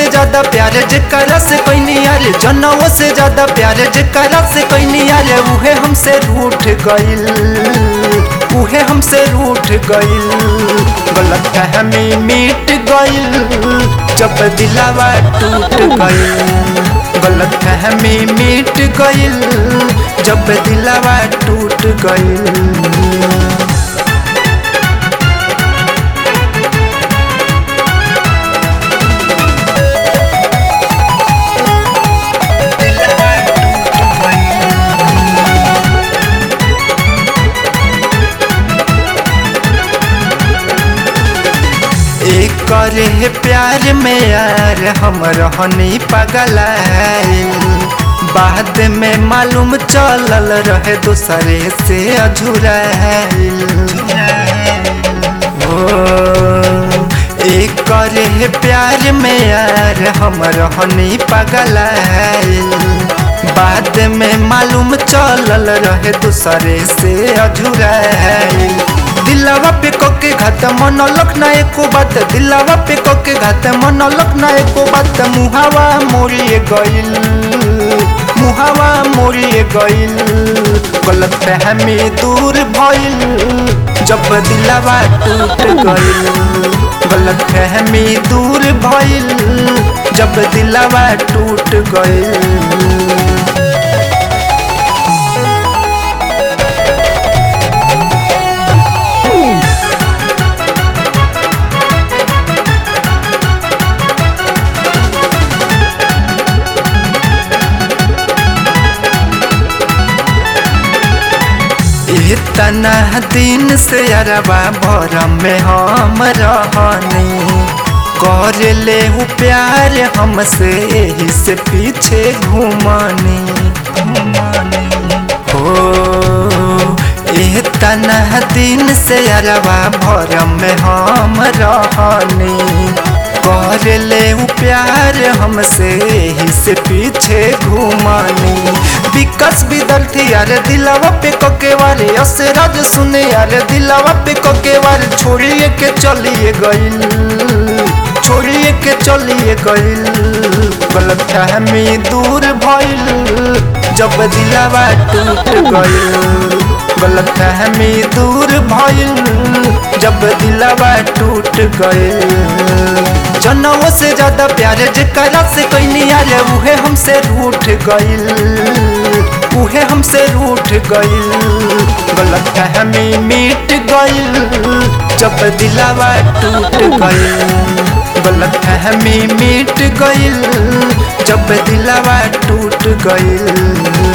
ज्यादा प्यार जेकरा से कोई यार जनवो से ज्यादा प्यार जेकरा से कोई यार उहे हमसे रूठ गइल उहे हमसे रूठ गइल गलत हमें मिट गइल जब दिलावा टूट गइल गलत हमें मिट गइल जब दिलावा टूट गइल एक करे प्यार में यार हम रहनी पगल बाद में मालूम चलल रहे दूसरे से अझुराइल ओ एक करे प्यार में यार हम रहनी पगल बाद में मालूम चलल रहे दूसरे से अझुराइल दिलावा पे कोके घात मन लख ना एको बात दिलावा पे कोके घात मन लख ना एको बात मुहावा मोरिए गइल मुहावा मोरिए गइल गलत फहमी दूर भइल जब दिलावा टूट गइल गलत फहमी दूर भइल जब दिलावा टूट गइल इतना दिन से अरबा भरम में हम रहनी कर ले उ प्यार हमसे यही से पीछे घूमनी हो इतना दिन से अरबा भरम में हम रहनी कर ले उ प्यार हमसे यही से पीछे घूमनी विकास बिदल थी यार दिलावा पे कोके वाले असराज सुने यार दिलावा पे कोके वाले छोड़िए के चलिए गइल छोड़िए के चलिए गइल गलत फहमी दूर भइल जब दिलावा टूट गइल गलत फहमी दूर भइल जब दिलावा टूट गइल जनवो से ज्यादा प्यार जेकरा से कोई यार उहे हमसे रूठ गइल उहे हमसे रूठ गइल गलत हमें मिट गइल जब दिलावा टूट गइल गलत हमें मिट गइल जब दिलावा टूट गइल